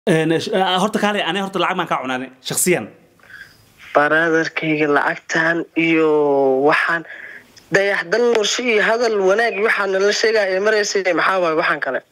horta kaale aniga horta lacag baan kaa cunaanay shaksiyan baraadarkayga lacagtan iyo waxaan dayax dal norshe iyo hadal wanaag iyo waxaa nala sheegaya ee maraysay maxaa waaye waxaan kale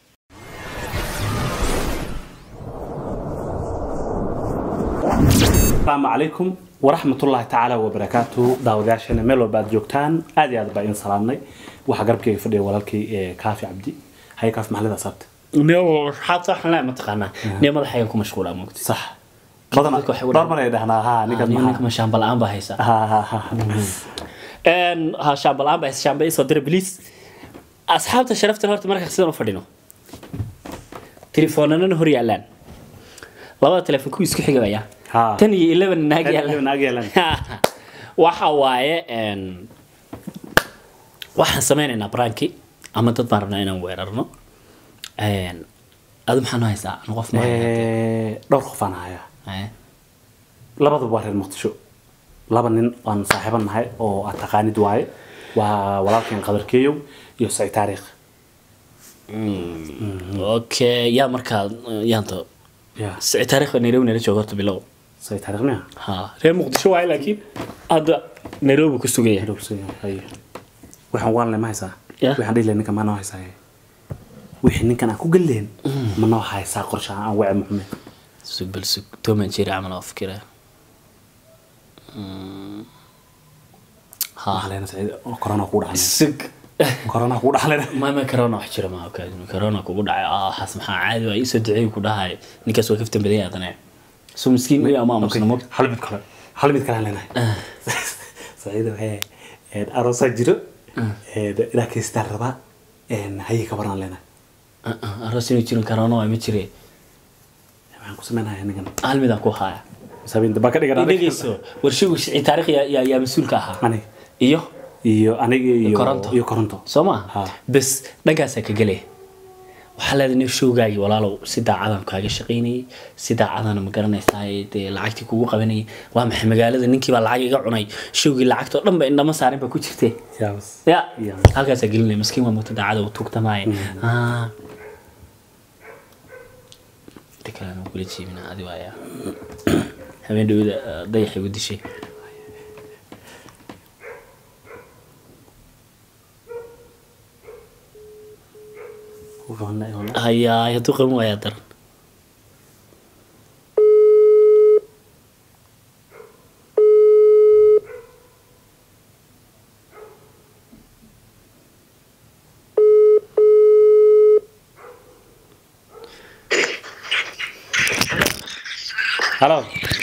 asalaamu calaykum waraxmatullaahi tacaala wabarakaatu daawadayaasheena meel walba aad joogtaan aad iyo aad baa idin salaamnay waxaa garabkayga fadhiya walaalkay ee kaafi cabdi haye kaafi maxalida saabta xataa mataqaanaa nin madaxayga ku mashquulaa moogti sax badan dadka waxay u dhowr mar ay dhahnaa ha ninkan ninka maxaa mashaamba la-aan baa haysa ha ha ha ha shaamba la-aan baa haysa shaamba isoo dira bliis asxaabta sharaftan horta markaa sidan u fadhino telefoonanana hor yaalaan labada telefoon kuwii isku xigaya Ha. tan iyo eleven naag Tan iyo yaalaan 11 naag yaalaan. waxa waaye een, waxaan sameynaynaa branki ama dad baan rabnaa inaan weerarno Een, adu maxaa noo haysaa Anu qof ma hayo. Eh, dhowr qof aan hayaa Haye. labaduba waa reer muqdisho laba nin aan saaxiiban nahay oo aad taqaanid waaye waa walaalkeen qadarkeeyow iyo saciid taariikh okay yaa markaa yaanto ya sicid taariikhda nairobi nala jooga horta bilow saciid taariikh miya ha reer muqdisho waaye laakiin hadda nairobi ku sugaya waxaan waan leh ma haysaa Ya. waxaan dhihi leh ninkan ma noo haysaa wixii ninkan aan ku gelleen ma noo haysaa qorshe aan wace muxume sug bal sug toman jiri camal oo fikira ha maxaleena saciid corona kugu dhaxlay sug corona kugu dhaxlay ma ma corona wax jira ma okay corona kugu dhacay ah xas maxaa caadi waa isoo duceey ku dhahay ninkaas waa kaftan badan yaadana so miskiin iyo ama amusna mo hal mid kale hal mid kale aan leenahay saciid waxay een aroosaa jiro een ilaa kaystaan rabaa een hayay ka baran leenahay aroos inuu jirin corona waa ma jire waxaan ku sameynayaa ninkan hal midaan ku haya sabiin daba ka dhigan dhegeyso warshigu sicid taariikh yaa yaa- yaa mas-uulka ahaa aniga iyo iyo aniga iyo Koronto. iyo koronto soo ma Ha. bes dhankaasaa ka gelaya waxaa leedahay nin showgaagii walaalow si daacadaan kaaga shaqaynayay si daacadana ma garanaysaa dee lacagtii kugu qabanayay waa maxay magaalada ninkii baa lacag iga cunay showgii lacagtoo dhan ba indhama saarin baa ku jirtee yaabas ya Ya. halkaasaa gelinaya maskiin waa muta daacada u tuugtamaaye Ah. inta kale aan kula jiibina adi waaya habeen dhawada dayaxay u dishay hayaa hadduu qaban waayaa daran halo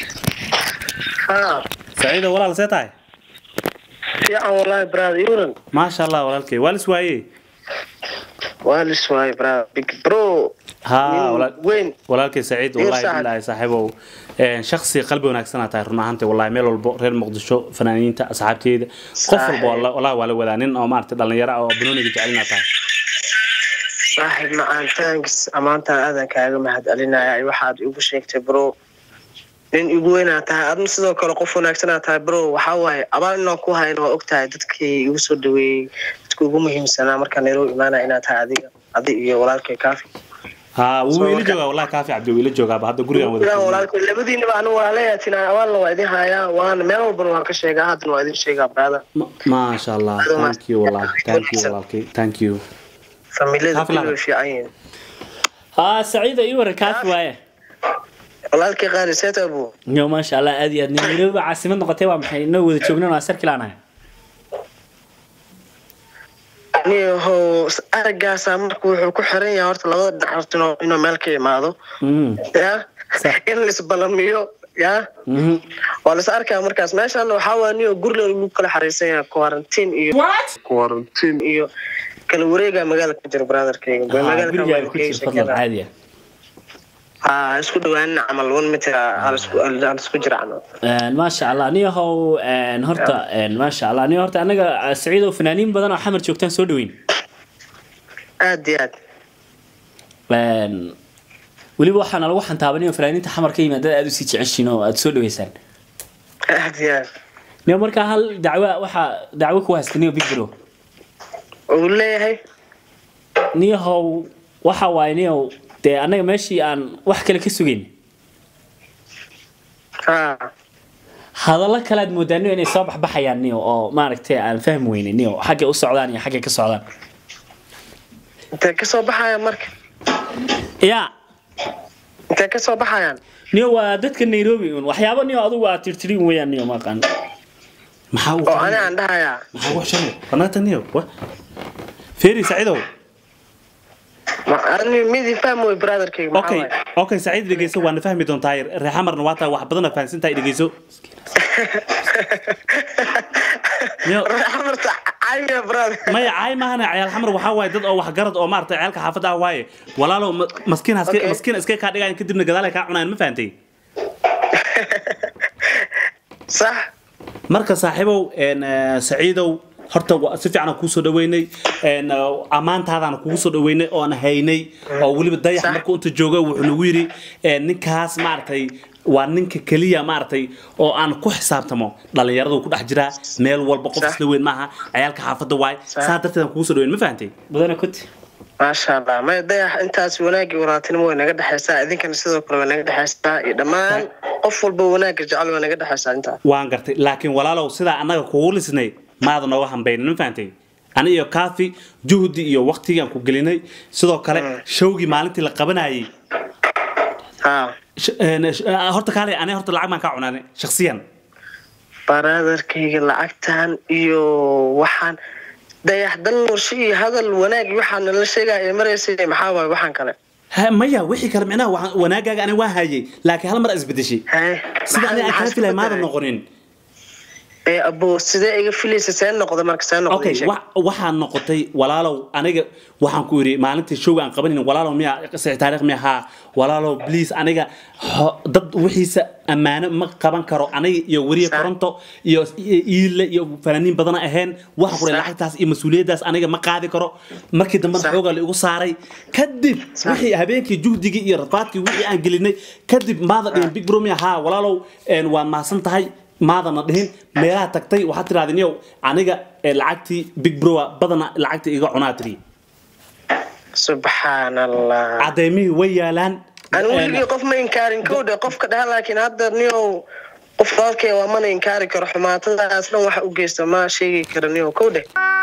ha saciido walaal see tahay fiican walaahi brother yuran maasha allah walaalkay waa lis waaye waa lis waaye brother big bro ha nin walaal- weyn walaalkay saciid Iyo wallahi Sacad. billahi saaxiibow een shakhsi qalbi wanaagsanaa tahay run ahaantii wallahi meel walbo reer muqdisho fanaaniinta asxaabteeda qof Saaxiib. walba walla- wallahi waa la wadaa nin oo maaragtay dhalinyaro ah oo banooniga jecelina tahay saaxiib macaan thanks amaantaan aadan kaaga mahad celinaya waxaad igu sheegtay bro nin igu weynaa tahay adna sidoo kale qof wanaagsanaa tahay bro waxaa waaye abaal inaan ku hayno waa ogtahay dadkii igu soo dhaweeyey dadka ugu muhiimsanaa markaa nairobi imaanaya inaad tahay adiga adi iyo walaalkay kaafi ha wuu Soo ila marka- joogaa wallahi kaafi cabdi wuu ila joogaaba hadda gurigaan wada Ilaa joognaa. walaalkay labadiinaba anu waa leeyahay abaalna waa idin hayaa waana meel walbana waan ka sheegaa haddana waa idin sheegaa brother Ma- maasha allah Adoon thank you wallahi thank you wanaagsan. walaalkay thank you familiyada Kaafi kulli laba. way fiican yihiin ha saciida ii waran kaafi waaye walaalkay qaali seet abu yo maasha allah aad iyo aad nin nairobi caasimad noqotay waa maxay inoo wada joognan waa sarki laanahay niyahow aragaasaa marka wuxuu ku xiran yahay horta labada dhinac horta inuu- inuu meel ka imaado Mm. ya Sax. in laisbalamiyo ya Mhm. waa lais arkaa markaas meeshaan waxaa waa niyo guri lagu kala xariisan yahay quarantine iyo quarantine iyo kala wareega magaalada ku jira brotherkayga Ha, magaalada gurigaaga ku jir fadlan caadi ah ha isku dhawaanin camal one meter hal isku hal isku jiracno Een, maasha allah niyahow een, horta een, maasha allah niyo horta anaga saciidow fanaaniin badan oo xamar joogtaan soo dhaweyn aad iyo aad Een, weliba waxaana lagu xantaabanayo fanaaniinta xamar ka yimaadada aad usii jeceshiin oo aad soo dhaweysaan aad iyo aad niyo markaa hal dacwo waxaa dacwo ku haysta niyo big bro uu leeyahay niyahow waxa waaye niyow dee annaga meeshii aan wax kale ka sugayn ha hadallo kale aad moodaa niyo inay soo baxbaxayaan niyo oo maaragtay aan fahmi weynin niyo xaggay u socdaan iyo xaggay ka socdaan intee kasoo baxayaan marka yaa intee kasoo baxayaan niyo waa dadka nairobi un waxyaabo niyo adigu aad tirtirin weeyaan niyo maqaan maxaa u oo ani aan dhahayaa maxaa wax shan banaanta niyo wa feeri saciidow ma ani midi fahmi wey brotherkayga maxaa okay waaye okay saciid dhegeyso waana fahmi doontaa reexamarna waa taa wax badan fahansantahay dhegeyso Niyo. amarta caymiya brother maya caay maahana cayaal xamar waxaa waaye dad oo waxgarad oo maaragtay ciyaalka xaafadda ah waaye walaalow ma- maskiin haske Okay. maskiin iska kaa dhigayan kadibna gadaal ay kaa cunayaan ma fahantay sax marka saaxiibow een, eh, saciidow horta wa- si fiican aan kuusoo dhaweynay een, eh, ammaantaadaan kugu soo dhaweynay oon haynay oo weliba dayax Sax. markuu inta jooga wuxuu nagu yidhi een, ninkaas maaragtay waa ninka keliya maaragtay oo aan ku xisaabtamo dhalinyaradu ku dhex jiraa meel walba qof Sax. isla weyn maaha ciyaalka xaafadda waay Sax. saa darteed aan kugu soo dhaweyn ma fahantay badana kuti maasha allah may dayax intaas wanaagii walaaltinimo way naga dhexaysaa idinkana sidoo kale way naga dhexaysaa iyo dhammaan qof walba wanaagga jecel way naga dhexaysaa intaas waan gartay laakiin walaalow sidaa annaga kugu lisnay maada nooga hambaynin ma fahantay ani iyo kaafi juhdi iyo waqtigaan ku gelinay sidoo kale showgii maalintii la qabanayay ha sh- een, sh- ah, horta kaale ani horta lacag baan kaa cunaanay shakhsiyan brotherkayga lacagtan iyo waxaan dayax dan norshe iyo hadal wanaag iyo waxaa nala sheegaya ee maraysay maxaa waaye waxaan kale Ha, maya wixii kale micnaha waxaan- wanaagaaga ani waa hayay laakiin hal mar is bedeshay Haye, sida ani aan maxaa kaa filay isku maadan bedelay? noqonin ee abo sidee iga filaysa see noqda marka see noqda okay ii sheeg. wa- waxaa noqotay walaalow aniga waxaan ku yidhi maalintii showga aan qabanin walaalow miya sixi taariikh miya haa walaalow please aniga ho- dad wixiisa ammaano ma qaban karo aniga iyo weriye Sax. koronto iyo iyo iile iyo fanaaniin badana ahayn waxaan ku Sax. lacagtaas iyo mas-uuliyaddaas aniga ma qaadi karo markii dambena Sax. xoogaa la igu saaray kadib Sax. wixii habeenkii juhdigii iyo rafaadkii wixii aan gelinay kadib maada dhihin big bro miya haa walaalow een, waad mahadsan tahay maadana dhihin meelaha tagtay waxaad tirahdeen yow aniga ee, lacagtii big broa badana lacagtii iga cunaa tiri subxaan allah cadeymihii way yaalaan ani weligii qof ma inkaarin kowdhe qofka dhaha laakiin hadda niyow qof walaalkay waa mana inkaari karo xumaatadaas dhan waxa u geysta ma sheegi karo niyow kowdhe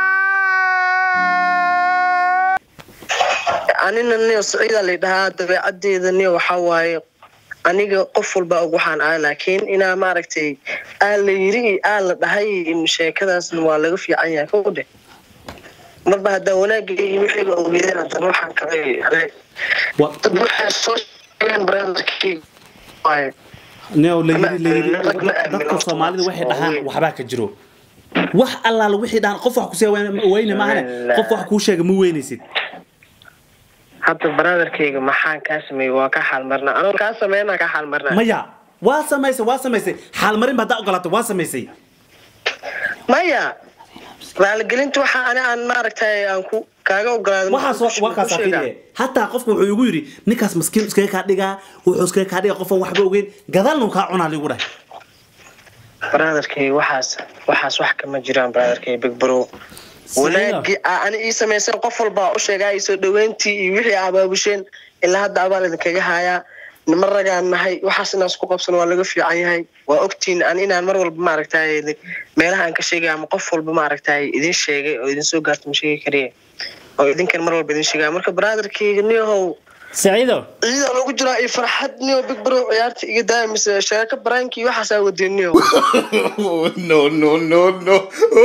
anina niyo siciida lay dhahaa dabeecadeeda niyo waxaa waaye aniga qof walba og waxaan ahay laakiin inaa maaragtay aa la yiri iyo aa la dhahay in sheekadaasna waa laga fiican yahay kowdhe marba haddaa wanaagga iyo wixiiba ogeedeen haddana waxaan kale Wa- dad waxay soo sheegeen brotherkii waaye neo la yiri la yiri Rag ma aamino dadka soomaalida waxay dhahaan waaweyn. waxbaa ka jiro wax allaala wixii dhahaan qof wax kusii weyne maahane qof wax kuu sheega ma weynaysid hadda brotherkayga maxaan kaa sameeyey waa ka xaalmarnaa anoo kaa sameynaa ka xaalmarnaa maya waa samaysay waa samaysay xaalmarin ba haddaa ogolaatay waa samaysay maya raaligelinta waxa ani aan maaragtay aan ku kaaga ogolaaday waxaas waa kaas fiiriye hataa qofka wuxuu igu yidhi ninkaas maskiin iskaga kaa dhigaa wuxuu iskaga kaa dhigaa qofan waxba ogeyn gadaalnu kaa cunaa ligu dhahay brotherkayga waxaas waxaas wax kama jiraan brotherkayga big bro wanaagii aa ani ii samayseen qof walbaa u sheegaa ii soo dhaweyntii iyo wixii abaabusheen ilaa hadda abaal idinkaga hayaa nima ragaan nahay waxaas inaas ku qabsan waa laga fiican yahay waa ogtiin an inaan mar walba maaragtay meelaha aan ka sheegay ama qof walba maaragtay idin sheegay oo idin soo gaarta ma sheegi kariye oo idinkan mar walba idin sheegaya marka brotherkayga niyahow saciido ciidaa lagu jiraa iyo farxad niyo big bro ciyaarta iga daaya mise sheeko baraanki waxaasaa wadeen niyo no, no, no, no.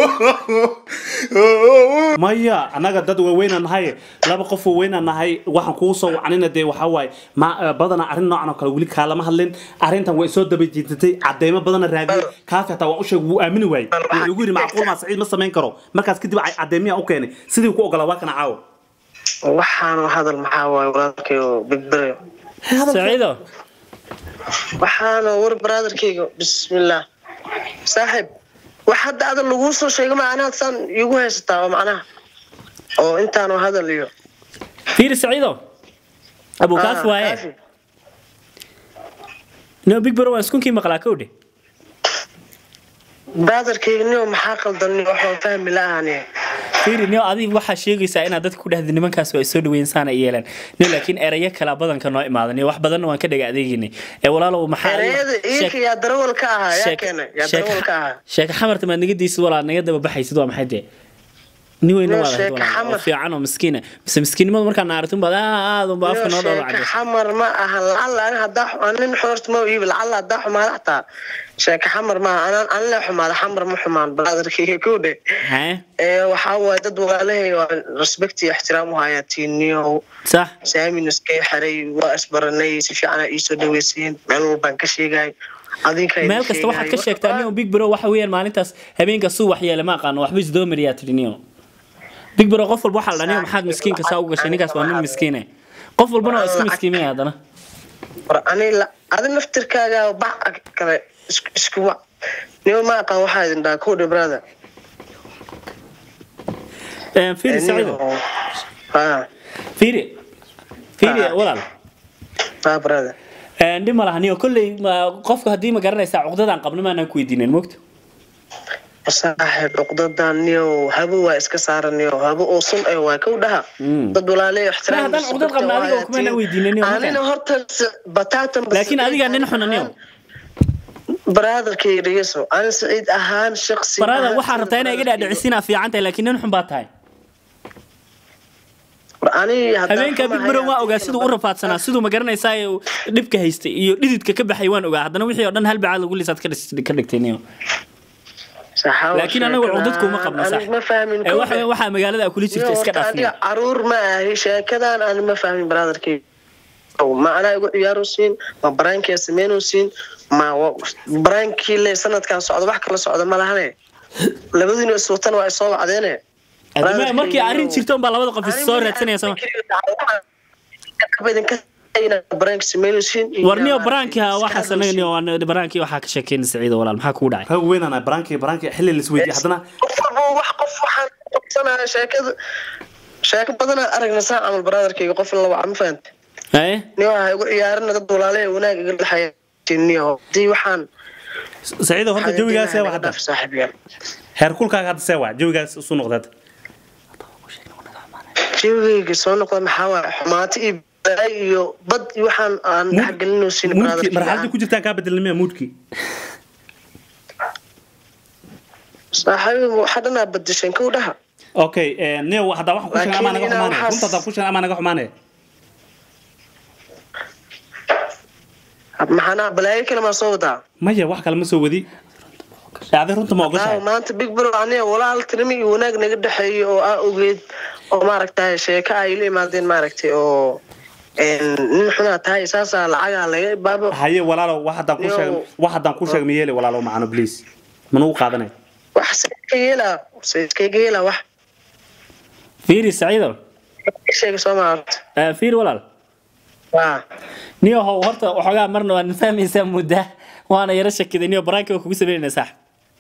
maya annaga dad waaweynaa nahay laba qof waaweynaa nahay waxaan kugu soo wacanina dee waxaa waaye ma badanaa arrin noocan oo kale weli kaalama hadlin arrintan way soo daba jiitatay cadeymo badana raadiyey kaafi hataa waan u sheegay wuu aamini waayey wuxuu igu yidhi macquul maa saciid ma samayn karo markaas kadib cadeymiyaa u keenay sidii ku ogolaa waa kana caawo waxaanu hadal maxaa waaye walaalkayo big bro saciido waxaana war brotherkayga bismillah saaxiib wax hadda adal laguu soo sheego macnaha saan iigu haysataa oo macnaha oo intaanu hadal iyo fiiri saciido abu kaaf Ah, waaye kaafi. no big bro waan iskunkii maqlaa kowdhe brotherkayga niyo maxaa qaldan niyo waxaan fahmi la-aani fiiri nio adiga waxaa sheegaysaa inaad dadka ku dhahda nimankaas waa soo dhaweyn saana yeeleen nio laakiin erayo kala badanka noo imaada nio wax badanna waan ka dhaga adeeginay ee walaalow maxaa ereyada iinka yaa darawal ka ahaa yaa sheek- keenay yaa sheek- darawal ka ahaa sheeka xamarta maad naga daysid walaal naga daba baxaysid waa maxay dee nin weyna Nio, waad ahayd sheeka walaal oo xamar. fiican oo miskiina mise miskiinnimada markaa naartin baad aad unba afka noo dhowlo sheeka cadde xamar ma aha lacala ani hadaa xu- nin xoorta ma iibi lacala hadaa xumaada xataa sheeka xamar maaha anaan anile xumaada xamar ma xumaan brotherkayga ku dhe hee ee waxaa waaye dad walaalahay waa respect iyo ixtiraam u hayaa tiiniyow sax saamin iskay xaray waa isbaranay si fiican aa iisoo dhaweyseen meel walbaan ka sheegay adinka meel kasta waxaad ka sheegtaa nio big bro waxa weeyaan maalintaas habeenka suu waxyeele ma aqaano waxba isdoomariyaa tidhi nio big bro qof walba waxaa la dhaniyo maxaad miskiinka saa u gashay ninkaas waa nin miskiine qof walbana waa iska miskiimaya haddana war ani la- adi naftirkaaga bac kale isku- isku wac nima ma aqaan waxaa idin dhaha kowdhe brother Een, fiiri saciido ha fiiri fiiri Ah. walaal ha brother Een, dhib ma laha nio kolley ma- qofka haddii ma garanaysaa cuqdadaan qabno maanaan ku weydiinen mogta saaxib cuqdadan niyo habo waa iska saaran niyo habo oo sun eh waa kow dhaha Mm. dad walaale ixtiraam haddaan cuqdad qabna adiga oo kumana weydiinin niyo markaan. anina horta s- bataatan bas- laakiin adigaa nin xuna niyo brotherkay dhegeyso ani saciid ahaan shaqsi barada ahaan waxaa rabtaa inaa iga dhaadhicisinaa fiican tahay laakiin nin xun baa tahay War ani haddaan habeenka big xumahay bro waa haddii ogaa kale siduu u rafaadsanaa siduu ma garanaysaa ee uu dhibka haystay iyo dhididka ka baxay waan ogaa haddana wixii oo dhan hal bacaad lagu lisaad ka dhis- ka dhigtay niyo saxaawo laakiin anagu sheekada cudud kuma qabno sax aniga ma fahmin ee waxa waxaa magaalada aa kula jirta iska dhaaf aniga caruur ma ahi sheekadan ani ma fahmin brotherkay ma anaa igu ciyaaro siin ma baraankii sameyno siin ma wa- baraankii le sanadkan socda wax kala socda ma lahane labadiina iswatan waa isoo wacdeene Adama- markii arrin jirto unbaa labada qof is soo raadsanaya soo warniyo baraanki ha waxaas anaga niyo waa baraankii waxaa ka sheekeyna saciido walaal maxaa kugu dhacay rag weynana baraanki baraanki xilli la isweydiye haddana qof walba wax qof waxaan qabsanaya sheekada sheeko badanaa aragna saa camal brotherkayga qof la waca ma fahanta haye niyo waxa igu ciyaarina dad walaale wanaag iga dhexeeya niyo hadii waxaan saciido horta jawigaas see waa hadda saaxiibyaal heer kulkaaga hadda see waa jawigaas isu noqda hadda jawigayga soo noqda maxaa waaye xumaato iyo balaay iyo bad iyo waxaan aan Mood- dhexgelinoo siin muudkii marxaladii ku jirtaan kaa bedelnimaya muudkii saaxiib waxa dhanaa badasheen kow dhaha okay neo haddaa waxaan ku sheegay amaa naga Laakiin xumaanaya inaa runta haddaan ku sheegay amaa naga xumaanaya maxaanaa balaayo kale maa soo wadaa maya wax kale ma soo wadi adi runta ma Aa, ogashahay maanta big bro aniga walaal tirmi iyo wanaag naga dhexeeyo oo aa ogeed oo maaragtay sheeko ay la imaadeen maaragtay oo een, nin xunaa tahay saasaa lacagaa laga baabo haye walaalo wax haddaan ku Neo. sheegay wax haddaan ku sheegay ma yeeli walaalo macano please manugu qaadanay wax sayska yeelaa sayskaga yeelaa wax fiiri saciido sheega soo maarta Eh, fiiri walaal waa niyo how horta waxoogaa marna waan fahmaysaa mudda waana yaro shakiday niyo baraanki waa kugu sameynayna sax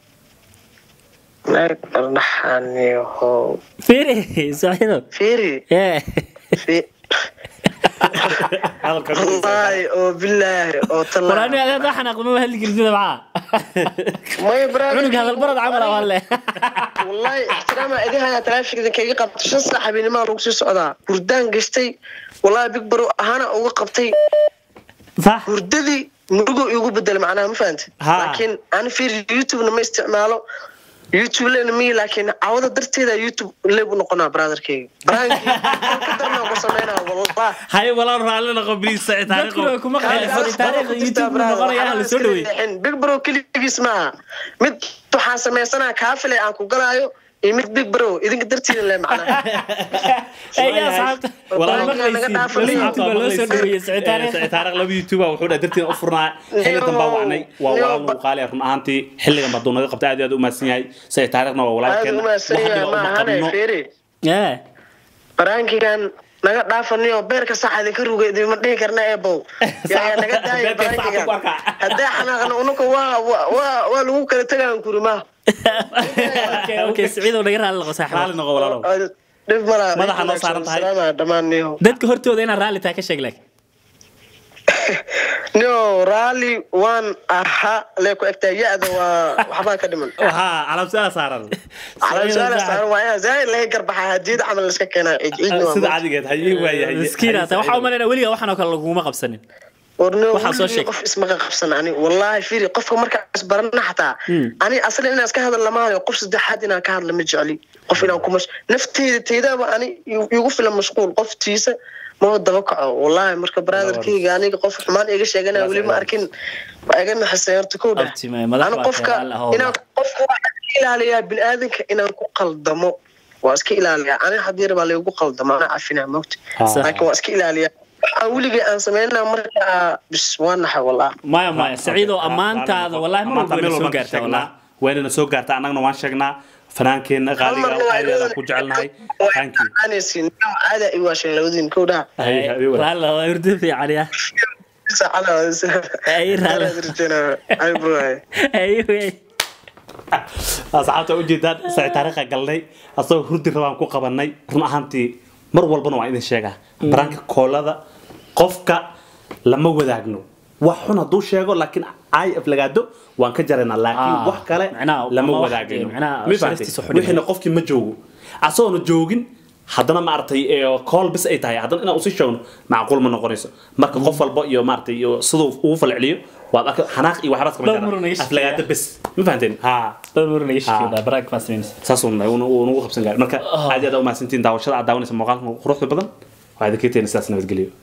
dhaxaniho fiiri saciido fiiri ee fi- hadalka wallaahi oo bilaahi oo war talaa aniga adeed waxaan aqlima hadli gelidida maxaa maya brother cunug hadalbarad camal ah walle wallahi ixtiraama idin hayaa taraafigda kaga qabto shan saac habeennimaa lagu sii socdaa hurdaan gashtay wallahi big bro ahaana uga qabtay sax hurdadii murugo igu bedel macnaha ma fahanta Ha. laakiin ani fiir youtube-na ma isticmaalo youtube lena miyi laakiin cawada darteeda youtube leeb u noqonaa brotherkeyga barankii ka darnaa ku sameynaa wallah haye walaal raalli noqo please sacid dadku way kuma qaali taariikhda youtube buu noqonaya la soo dhaweey big bro keligiis maaha mid waxaan sameysanaa kaafile aan ku galaayo iyo mid big bro idinka dartiida le macnaha ee yaa asxaabta Walaal, walaal naga dhaafo, maqlaysiin youtube youtube loo soo dhaweeyey saciid taariikh sacid taariikh laba youtuber wuxuu dhahay dartiin u furnaa xilli dambaa wacnay waa Neo, walaal lagu qaali run ahaantii xilligan baa duu naga qabtay aad iyo aad u mahadsan yahay sacid taariikhna waa aad walaalkeen umahadsan wax yahay dhiba uma maahane qabno fiiri ee barankigan naga dhaafaniyo beerka sax idinka ruga idinma dhihi karna eebow yaa naga daaya Beerka sax barankigan ku arkaa. haddee xanaaqna unuka waa waa- waa waa lagu kala tegaan kuri ma okay okay saciid oo naga raali noqo raalli saaxiib noqo walaalow dhib malaa Madaxa noo saaran tahay. dhammaan niyo dadka hortooda inaad raalli tahay ka sheeg laakiin no raalli waan ahaa lee ku egtaa ya-da waa waxbaa ka dhiman ها على مسألة صار على سؤال saaran waa inaa zaaid laga garbaxaa hadiyad camal la iska keenaa ciid ciid سيدا عادي قد هي ويا miskiin ata waxaa u malaynaa weligaa waxaan oo kale laguma qabsanin warno Waxaa soo sheeg. qof ismaqa qabsan ani wallahi fiiri qofka markaas barana xataa ani aslan inaan iska hadal lamahayo qof saddexaad inaan ka hadla ma jecli qof inaan ku mash nafteyda teydaaba ani igu filan mashquul qoftiisa ma daba kaco wallahi marka brotherkeyga aniga qof xumaan iga sheeganaya weli ma arkin waa iga naxisay horta kow dheh Abti, ma- madax ani baa qofka tahay, Allah, inaan qofka waxaan iska ilaaliyaa biniaadanka inaan ku qaldamo waa iska ilaaliyaa ani haddii rabaa laygu qaldamo ana cafinaa mogta Ah. laakiin waa iska ilaaliyaa waxaan weligay aan sameynaa markaa bis waa naxay wallah maya maya saciidoo ammaantaada wallahi mar walba wayna soo gaartaa wallahi waynana soo gaartaa annagana waan sheegnaa fanaankeenna qaaliga aadaan ku jecelnahay thank you aanaysin caada i waasheen labadiin kowdhaa Hay, hay, walaal. raalli waa hurdo fiican ya Ay, raalli. Ay, wey. asxaabta ujeedaan saci taariikha galnay asagoo hurdi rabaan ku qabanay run ahaantii mar walbana waa idin sheegaa baraanka koolada qofka lama wadaagno wax xun hadduu sheego laakiin ay aflagaado waan ka jaraynaa laakiin Ah, wax kale macnaha, lama ama wax- wadaagayno macnaha, Ma fahamtay? sharaftiisa xun yahay. wixiina qofkii ma joogo asagoona joogin haddana maaragtay kool bis ay tahay haddana inaan usii sheegno macquul ma noqonayso marka qof walba iyo maaragtay iyo siduu ugu falceliyo waad arka xanaaq iyo waxbaas kama Dhowr mar naga jara aflagaado bes ma fahanteen ha dad mar naga Ah. sheekay baraag baa sameynaysa saasuu nagu qabsan gaari marka aad iyo aad u mahadsantiin daawashada aad daawanaysa muuqaalkan quruxda badan waa idinkeeteena sidaas nabadgelyo